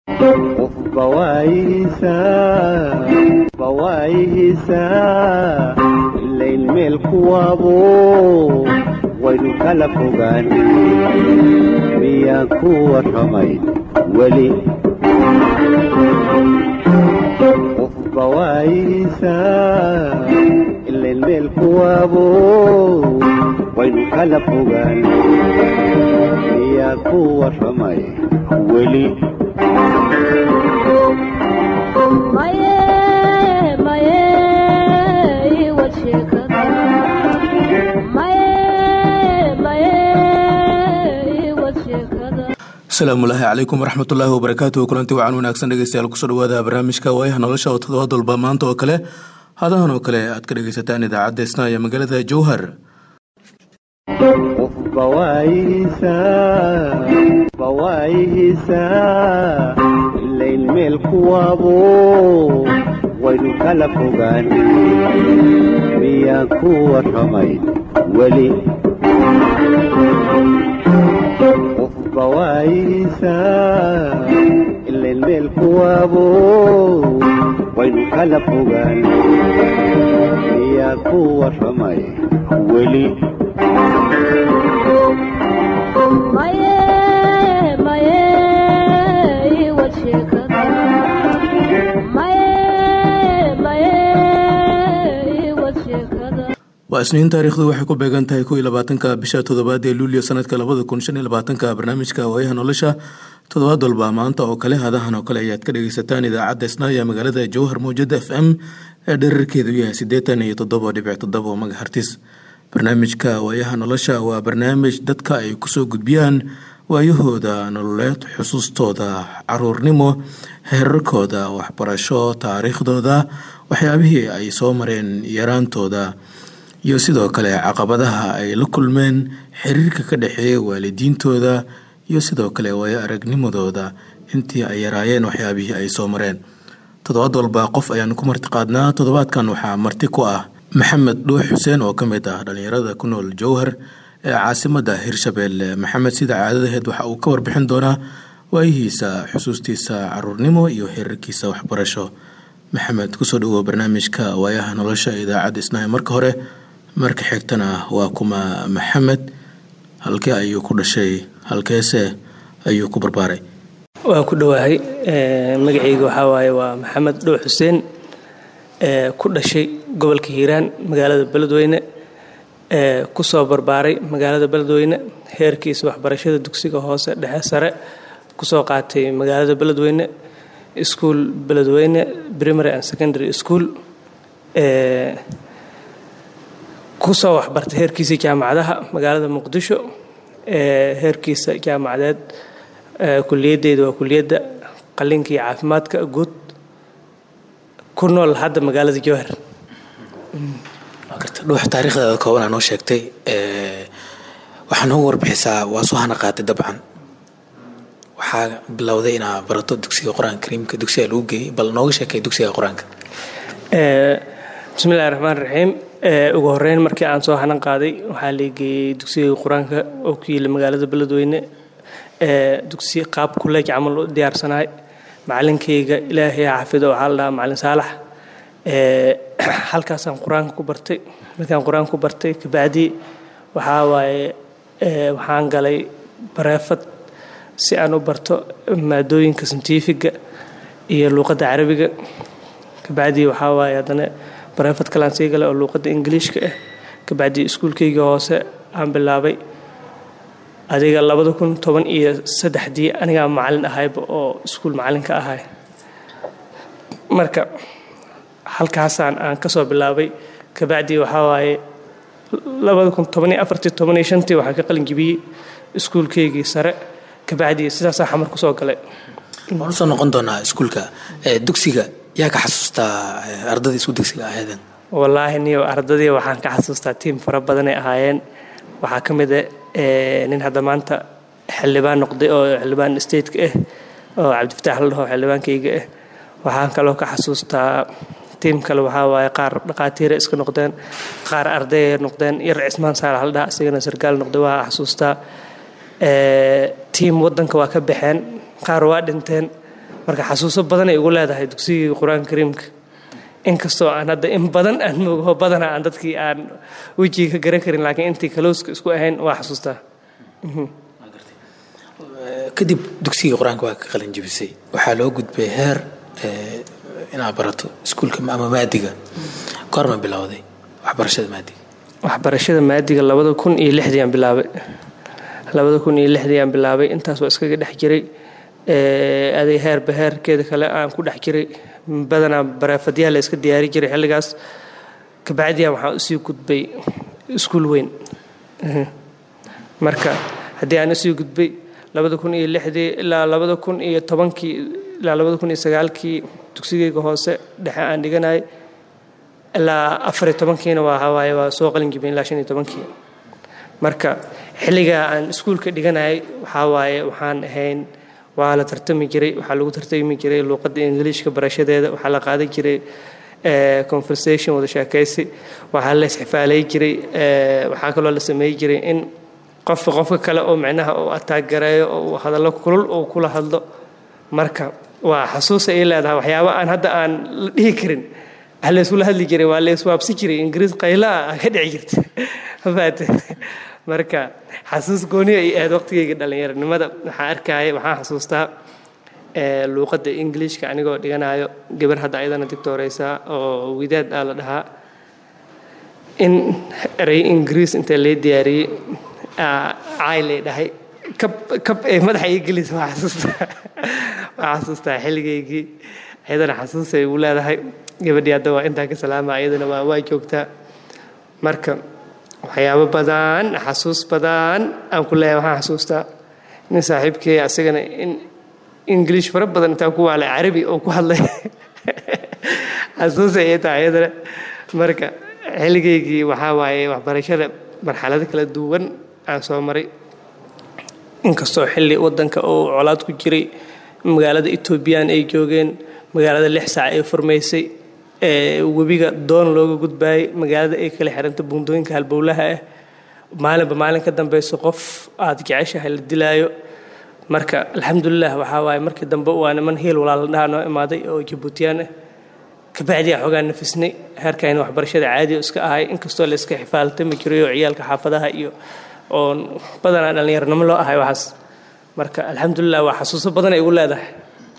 bawaayihiisaa ilayn meel kuwaabo waynu kala fogaan miyaan ku warramay weli bawaayihiisaa ilayn meel kuwaabo waynu kala fogaan miyaan ku warramay weli asalaamullaahi calaykum waraxmatullaahi wabarakaatuhu kulanti wacan wanaagsan dhegeystayaal kusoo dhawaada barnaamijka waayaha nolosha oo toddobaad walba maanta oo kale hadahan oo kale aad ka dhegeysataan idaacadda isna ee magaalada jowhar bawaayihiisaa ilayn meel kuwaabo waynu kala fogaan miyaan ku warramay weli bawaayihiisaa ilayn meel kuwaabo waynu kala fogaan miyaan ku warramay weli waa isniin taariikhdu waxay ku beegan tahay kow iyo labaatanka bisha toddobaad ee luulyo sanadka labada kun shan iyo labaatanka barnaamijka waayaha nolosha toddobaad walba maanta oo kale hadahan oo kale ayaad ka dhegeysataan idaacadda isnaaya magaalada jowhar mawjada f m ee dherarkeedu yahay siddeetan iyo toddoba dhibic toddoba magahartis barnaamijka waayaha nolosha waa barnaamij dadka ay kusoo gudbiyaan waayahooda nololeed xusuustooda caruurnimo heerarkooda waxbarasho taariikhdooda waxyaabihii ay soo mareen yaraantooda iyo sidoo kale caqabadaha ay la kulmeen xiriirka ka dhexeeya waalidiintooda iyo sidoo kale waayo aragnimadooda intii ay yaraayeen waxyaabihii ay soo mareen toddobaad walba qof ayaan ku martiqaadnaa toddobaadkan waxaa marti ku ah maxamed dhuux xuseen oo ka mid ah dhallinyarada ku nool jowhar ee caasimadda hirshabeelle maxamed sida caadadaheed waxa uu ka warbixin doonaa waayihiisa xusuustiisa caruurnimo iyo heerarkiisa waxbarasho maxamed kusoo dhawow barnaamijka waayaha nolosha idaacadda isnahay marka hore marka xigtana waa kuma maxamed halkee ayuu ku dhashay halkeese ayuu ku barbaaray waa ku dhowaahay magacayga waxaa waaye waa maxamed dhuux xuseen ku dhashay gobolka hiiraan magaalada beledweyne kusoo barbaaray magaalada beledweyne heerkiisa waxbarashada dugsiga hoose dhexe sare kusoo qaatay magaalada beledweyne school beledweyne primary and secondary school kusoo waxbartay heerkiisa jaamacadaha magaalada muqdisho heerkiisa jaamacadeed kuliyadeyda waa kuliyadda qalinka iyo caafimaadka guud ku nool hadda magaalada jowhar dhuux taariikhdaada koobanaa noo sheegtay waxaa noogu warbixisaa waa soo hana qaatay dabcan waxaa bilowday inaa barato dugsiga qur-aanka kariimka dugsiga lagu geeyey bal nooga sheekay dugsiga qur-aanka bismillahi raxmaan raxiim ugu horeyn markii aan soo hanan qaaday waxaa la geeyey dugsiga qur-aanka oo ku yiila magaalada beledweyne dugsi qaab kuleej camal u diyaarsanaay macalinkayga ilaahay xafido waxaa la dhahaa macalin saalax halkaasaan qur-aanka ku bartay markaan qur-aanka ku bartay kabacdii waxaa waaye waxaan galay bareefad si aan u barto maadooyinka santifiga iyo luuqadda carabiga kabacdii waxaa waaye haddana bareefad kalaan sii galay oo luuqadda ingiliishka ah kabacdii iskuulkayga hoose aan bilaabay adiga labada kun toban iyo saddexdii anigaa macalin ahayba oo iskuul macalinka ahay marka halkaasaan aan kasoo bilaabay kabacdii waxaa waaye labada kun toban iyo afartii toban iyo shantii waxaan ka qalin jibiyey iskuulkaygii sare kabacdii sidaasaa xamar kusoo galay waan usoo noqon doonaa iskuulka dugsiga yaa ka xasuustaa ardadii isku dugsiga ahaydeen wallaahi niyo ardadii waxaan ka xasuustaa tiim fara badanay ahaayeen waxaa ka mid a nin hadda maanta xildhibaan noqday oo xildhibaan stateka ah oo cabdifataax la dhaho xildhibaankayga ah waxaan kaloo ka xasuustaa tiim kale waxaa waaye qaar dhaqaatiira iska noqdeen qaar ardaya noqdeen yar cismaan saalax la dhaha isagana sarkaal noqday waa xasuustaa tiim wadanka waa ka baxeen qaar waa dhinteen marka xasuuso badanay ugu leedahay dugsigii qur-aanka kariimka inkastoo aan hadda in badan aan moogaho badana aan dadkii aan wejiga ka garan karin laakiin intii kalowska isku ahayn waa xasuustaa kadib dugsigii qur-aanka waa ka qalin jebisay waxaa loo gudbay heer inaad barato iskuulka ama maadiga goorma bilowday waxbarashada maadiga waxbarashada maadiga labada kun iyo lixdii aan bilaabay labada kun iyo lixdii aan bilaabay intaas waa iskaga dhex jiray aday heerba heerkeeda kale aan ku dhex jiray badanaa bareefadyaha la iska diyaari jiray xilligaas kabacdiya waxaa usii gudbay iskuul weyn marka haddii aan usii gudbay labada kun iyo lixdii ilaa labada kun iyo tobankii ilaa labada kun iyo sagaalkii dugsigeyga hoose dhexe aan dhiganayay ilaa afar iyo tobankiina waa hawaaye waa soo qalin jibin ilaa shan iyo tobankii marka xilligaa aan iskuulka dhiganayay waxaa waaye waxaan ahayn waa la tartami jiray waxaa lagu tartami jiray luuqadda ingiliishka barashadeeda waxaa la qaadan jiray conversation wada sheekaysi waxaa la isxifaalay jiray waxaa kaloo la sameey jiray in qofka qofka kale oo micnaha uu ataagareeyo oo uu hadallo kulul uu kula hadlo marka waa xasuusa ay leedahay waxyaabo aan hadda aan la dhihi karin wax la isula hadli jiray waa la iswaabsi jiray ingiriis qayla ah ka dhici jirta mafaate marka xasuus gooni ay ahayd waqtigeyga dhallinyaronimada waxaan arkaya waxaan xasuustaa luuqadda ingiliishka anigoo dhiganayo gabar hadda ayadana digtooreysa oo widaad ah la dhahaa in erey ingiriis inta lee diyaariyey caay lay dhahay kab kab ee madaxa ii gelisa waa xasuustaa waa xasuustaa xilligaygii ayadana xasuusay ugu leedahay gabadhii hadda waa intaa ka salaama ayadana waa waa joogtaa marka waxyaabo badan xasuus badan aan ku leeyahay waxaan xasuustaa nin saaxiibkey asagana in ingiliish fara badan intaan ku waalay carabi oo ku hadlay xasuusay ay tahay ayadana marka xilligaygii waxaa waaye waxbarashada marxalado kala duwan aan soo maray inkastoo xilli wadanka uu colaad ku jiray magaalada etoobiyaan ay joogeen magaalada lix saac ay furmaysay webiga doon looga gudbaayay magaalada ay kala xiranta buundooyinka halbowlaha ah maalinba maalin ka dambeyso qof aad jeceshahay la dilaayo marka alxamdulilah waxaa waaye markii dambe waa niman hiil walaaladhaha noo imaaday oo jabuutiyaan ah kabacdiyaa xoogaa nafisnay heerkayna waxbarashada caadiga iska ahay inkastoo la iska xifaaltami jiray oo ciyaalka xaafadaha iyo oon badanaa dhallinyaronimo loo ahay waxaas marka alxamdulilah waa xasuuso badan ay igu leedahay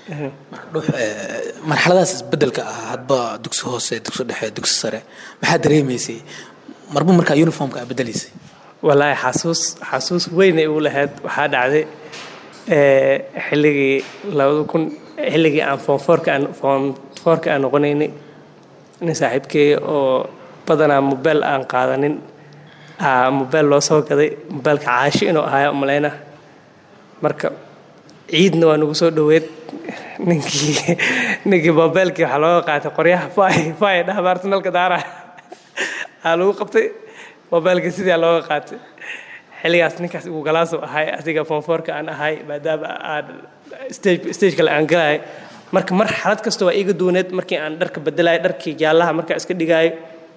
marxaladaas isbedelka ah hadba dugsi hoose dugsi dhexe dugsi sare maxaa dareemaysay marba markaa uniformka aa bedelaysay wallaahi xasuus xasuus weyn ay igu lahayd waxaa dhacday xilligii labada kun xilligii aan foonfoorka aan foonfoorka aan noqonaynay nin saaxiibkeeya oo badanaa mobeel aan qaadanin mobeel loo soo gaday mobeelka caashi inuu ahaayo malayna marka ciidna waa nagu soo dhoweed ninkii ninkii mobeelkii waxaa looga qaatay qoryaha faay faay dhahbaarta nalka daara aa lagu qabtay mobeelkii sidaa looga qaatay xilligaas ninkaas igu galaasu ahay asiga foonfoorka aan ahay maadaama aan stage stage kale aan galay marka mar xalad kasta waa iiga duuneed markii aan dharka bedelayo dharkii jaallaha markaa iska dhigaayo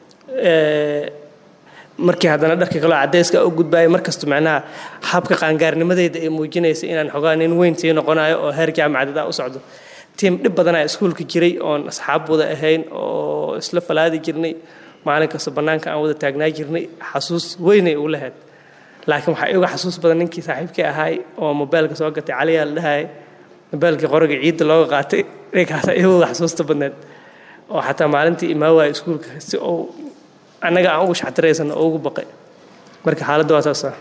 markii haddana dharkii kaloo cadayska u gudbaayo markasta macnaha habka qaangaarnimadeyda ay muujinaysa inaan xogaa nin weyn sii noqonayo oo heer jaamacadeed aan u socdo tiim dhib badanaa iskuulka jiray oon asxaab wada ahayn oo isla falaadi jirnay maalin kasta bannaanka aan wada taagnaa jirnay xasuus weynay ugu lahayd laakiin waxaa iga xasuus badan ninkii saaxiibkii ahaay oo mobeelka soo gatay caliyaa la dhahayay mobeelkii qoriga ciidda looga qaatay ninkaasa iyaguga xasuusta badneed oo xataa maalintii imaa waaya iskuulka si uu annaga aan ugu shaxtiraysano oo ugu baqay marka xaaladda waa saasa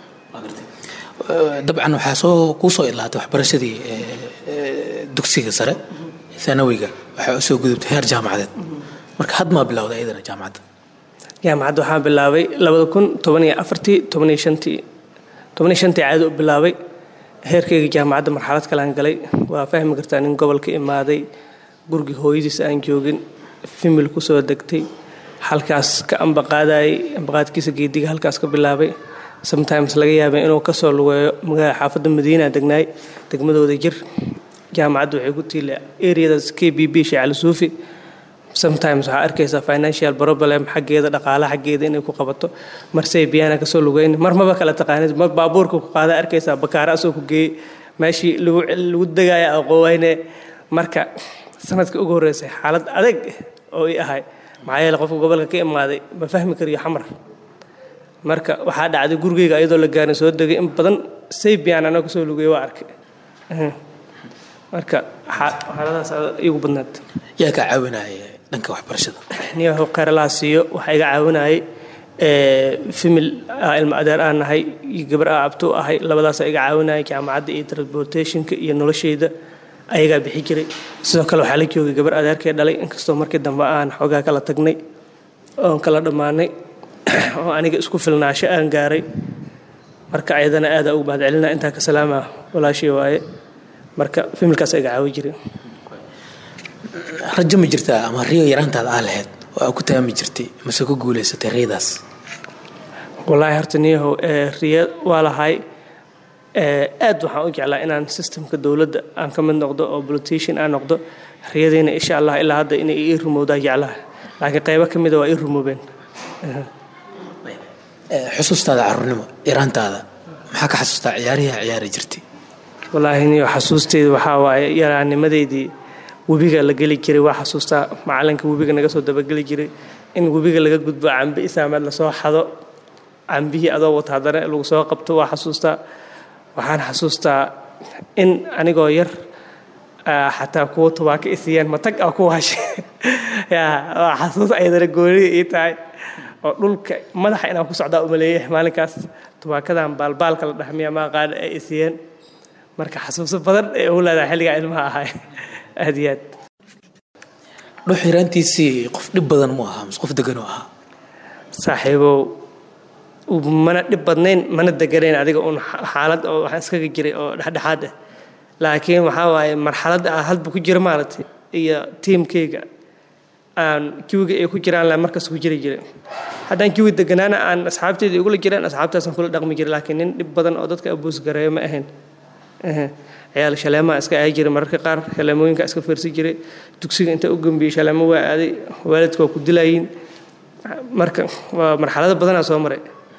dabcan waxaa soo kuu soo ilaatay waxbarashadii dugsiga sare thanawiga waxaa usoo gudubtay heer jaamacadeed marka had maa bilowday iyadana jaamacadda jaamacadda waxaan bilaabay labada kun toban iyo afartii toban iyo shantii toban iyo shantii caadi u bilaabay heerkayga jaamacadda marxalad kalean galay waa fahmi kartaa nin gobolka imaaday gurigii hooyadiis aan joogin fimil kusoo degtay halkaas ka ambaqaadayay ambaqaadkiisa geediga halkaas ka bilaabay sometimes laga yaabay inuu kasoo lugeeyo magaalada xaafadda madiina degnaay degmadooda jir jaamacadda waxay ku tiila areadaas k b b sheecali suufi sometimes waxaa arkaysaa financial problem xaggeeda dhaqaala xaggeeda inay ku qabato marsey biyana kasoo lugeyn mar maba kala taqaanid mar baabuurka ku qaada arkaysaa bakaara asoo ku geeyey meeshii lagu degaya aqoowayne marka sanadkii ugu horreysay xaalad adag oo i ahay maxaa yeele qofka gobolka ka imaaday ma fahmi kariyo xamar marka waxaa dhacday gurigeyga ayadoo la gaarin soo degay in badan saybian anaa kusoo lugay waa arkay marka xaaladaas igu badnaad yaa kaa caawinaya dhanka waxbarashada niyaho kheyralaha siiyo waxaa iga caawinayay famil ilma adeer aan nahay iyo gabar aa abto ahay labadaasaa iga caawinayay jaamacadda iyo transportationka iyo nolosheyda ayagaa bixi jiray sidoo kale waxaa la joogay gabar adeerkee dhalay inkastoo markii dambe aan xoogaa kala tagnay oon kala dhammaanay oo aniga isku filnaasho aan gaaray marka ayadana aada ugu mahadcelina intaa ka salaama walaashii waaye marka familkaas iga caawi jiray rajo ma jirtaa ama riyo yaraantaada aa lahayd oo aa ku taami jirtay mase ku guulaysatay riyadaas wallaahi horta niyahow riya waa lahay aad waxaan u jeclaa inaan systemka dowladda aan ka mid noqdo oo politician aan noqdo riyadiina insha allah ilaa hadda inay ii rumowdaa jeclaha laakiin qaybo ka mida waa ii rumoobeen xusuustaada caruurnimo yaraantaada maxaa ka xasuustaa ciyaarihi ciyaari jirtay wallaahi niyo xasuusteyda waxaa waaye yaraanimadeydii webiga la geli jiray waa xasuustaa macalinka webiga naga soo dabageli jiray in webiga laga gudbo cambe isaameed lasoo xado cambihii adoo wata haddana lagu soo qabto waa xasuustaa waxaan xasuustaa in anigoo yar xataa kuwa tubaaka isiiyeen matag a ku waashe waa xasuus ayadana goonida ii tahay oo dhulka madaxa inaan ku socdaa umaleeyahay maalinkaas tubaakadan baalbaalka la dhahmiya maaqaana ay isiiyeen marka xasuuso badan ee ugu leedahay xilligaa ilmaha ahay aad iyo aad dhuux yaraantiisii qof dhib badan mu ahaa mise qof degan u ahaa saaxiibow mana dhib badnayn mana deganayn adiga uun xaalad oo waxaan iskaga jiray oo dhexdhexaad ah laakiin waxaa waaye marxaladda ah hadba ku jira maaragtay iyo tiimkayga aan kiwiga ay ku jiraan la markas ku jiri jiray haddaan kiwi deganaana aan asxaabteyda igula jiraan asxaabtaasaan kula dhaqmi jiray laakiin nin dhib badan oo dadka abuus gareeyo ma ahayn ciyaal shaleemaha iska ahay jiray mararka qaar shaleemooyinka iska fiirsan jiray dugsiga inta u gambiyey shaleemo waa aaday waalidka waa ku dilayiin marka waa marxalado badanaa soo maray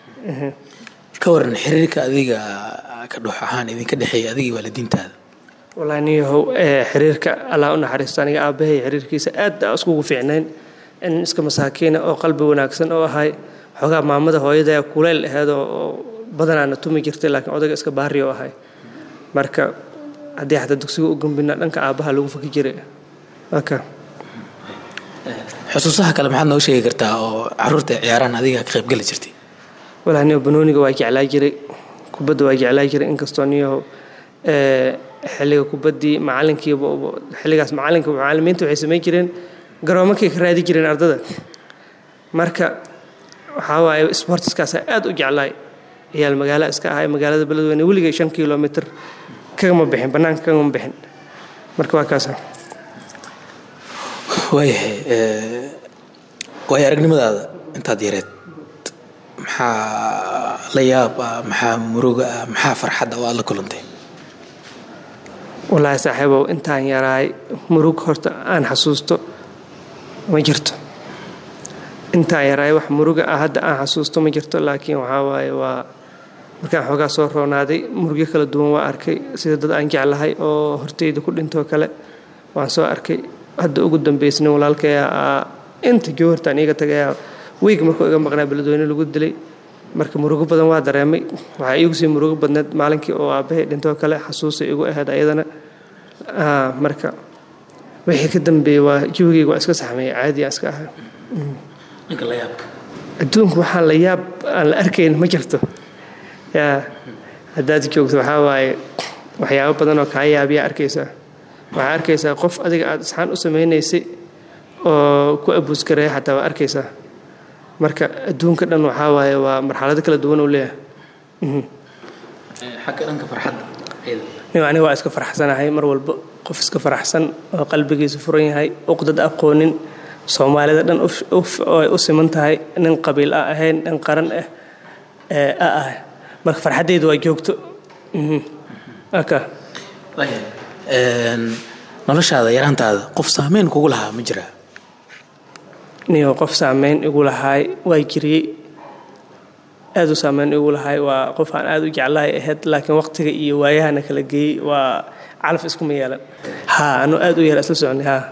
ka waran xiriirka adiga ka dhuux ahaan idinka dhexeeya adiga waalidiintaada wallaahi niyahow xiriirka allah u naxariisto aniga aabbahay xiriirkiisa aad aa iskugu fiicnayn in iska masaakiina oo qalbi wanaagsan oo ahay xoogaa maamada hooyada kuleyl aheed oo badanaana tumi jirtay laakiin odayga iska baari oo ahay marka haddii xataa dugsiga u gambina dhanka aabbaha lagu faki jiray waka xusuusaha kale maxaad noo sheegi kartaa oo caruurta ciyaarahan adiga ka qaybgeli jirtay walahi niyo banooniga waa jeclaa jiray kubadda waa jeclaa jiray inkastoo niyaho xilliga kubaddii macalinkiiba xilligaas macalinka macalimiinta waxay samayn jireen garoomakay ka raadi jireen ardada marka waxaa waaye sportiskaasa aad u jeclaay ciyaal magaala iska ahay magaalada beledweyne weligay shan kilomitr kagama bixin bannaanka kagama bixin marka waa kaasa waayahay waayo aragnimadaada intaad yareed maxaa la yaab ah maxaa muruga ah maxaa farxad ah oo aad la kulantay wallaahi saaxiibow intaan yaraay murug horta aan xasuusto ma jirto intaan yaraay wax muruga ah hadda aan xasuusto ma jirto laakiin waxaa waaye waa markaan xoogaa soo roonaaday murugyo kala duwan waa arkay sida dad aan jeclahay oo horteyda ku dhintoo kale waan soo arkay hadda ugu dambeysna walaalkaya inta joohartaan iiga tagaya weyg markuu iga maqnaa beledweyne lagu dilay marka murugo badan waa dareemay waxaa iigu sii murugo badneed maalinkii oo aabbahay dhintoo kale xasuusay igu ahayd ayadana marka wixii ka dambeeyey waa jawigeyga waa iska saxmeeyey caadi aan iska ahay adduunku waxaan la yaab aan la arkayn ma jirto yaa haddaad joogto waxaa waaye waxyaabo badan oo kaa yaabiyaa arkaysaa waxaa arkaysaa qof adiga aada isxaan u samaynaysay oo ku abuuskareeya xataa waa arkaysaa marka adduunka dhan waxaa waaye waa marxalado kala duwan uu leeyahay xagga dhanka farxadda aniga waa iska faraxsanahay mar walba qof iska faraxsan oo qalbigiisa furan yahay uqdad aqoonin soomaalida dhan ay u siman tahay nin qabiil ah ahayn nin qaran ah a ah marka farxaddeyda waa joogto aka noloshaada yaraantaada qof saameyn kugu lahaa ma jiraa niyo qof saameyn igu lahaay waa jiriyey aad u saameyn igu lahaay waa qof aan aad u jeclahay ahayd laakiin waqtiga iyo waayahana kala geeyey waa calaf iskuma yeelan haa anuu aad u yara isla soconay haa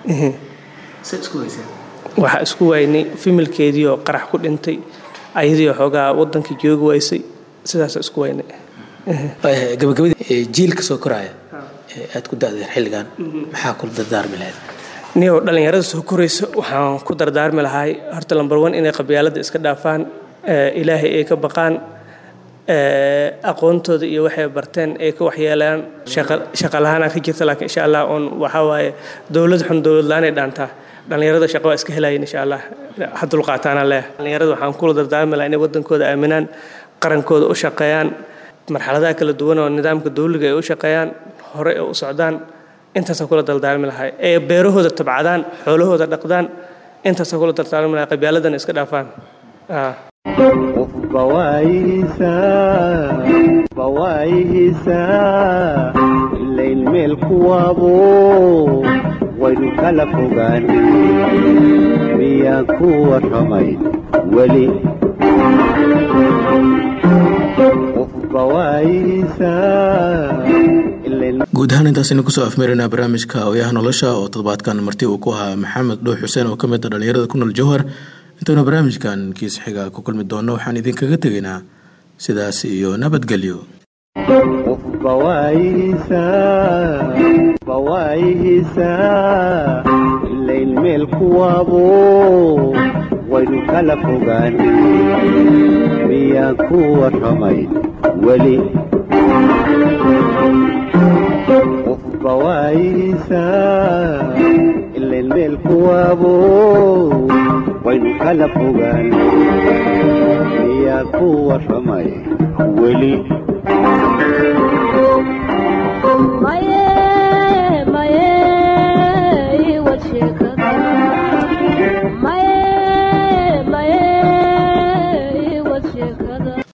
waxaa isku waynay fimilkeedii oo qarax ku dhintay ayadii xoogaa wadankii joogi waysay sidaasa isku waynay gabagabadii jiilka soo koraya ee aad ku da-deen xilligan maxaa kula dardaarmi lahayd niyow dhallinyarada soo korayso waxaan ku dardaarmi lahay horta lambar one inay qabyaaladda iska dhaafaan ilaahay ay ka baqaan aqoontooda iyo waxay barteen ay ka waxyeelaan shaqalahaana ka jirta laakiin insha allah oon waxaa waaye dowlad xun dowlad la-aanay dhaantaa dhallinyarada shaqo waa iska helayin insha allah ha dulqaataana leh dhallinyarada waxaan kula dardaarmi lahaa inay wadankooda aaminaan qarankooda u shaqeeyaan marxaladaha kala duwan oo nidaamka dowliga ay u shaqeeyaan hore ay u socdaan intaasaan kula dardaarmi lahay ee beerahooda tabcadaan xoolahooda dhaqdaan intaasaan kula dardaarmi lahay qabyaaladana iska dhaafaan qofba waayihiisaa ilayn meel kuwaabo waynu kala fogaan miyaan ku warramay weli qofba waayihiisaa guud ahaan intaasaynu kusoo afmeeraynaa barnaamijka oyaha nolosha oo toddobaadkan marti uu ku ahaa maxamed dhuux xuseen oo ka mid a dhallinyarada ku nool jowhar intaynu barnaamijkan kiisa xiga ku kulmi doonno waxaan idinkaga tegaynaa sidaas iyo nabadgelyo qofba waayihiisaa ilayn meel kuwaabo waynu kala fogaan miyaan ku warramay weli qofba waayihiisaa ilayn meel kuwaabo waynu kala fogaan miyaa ku warramay weli maye maye iwad sheeka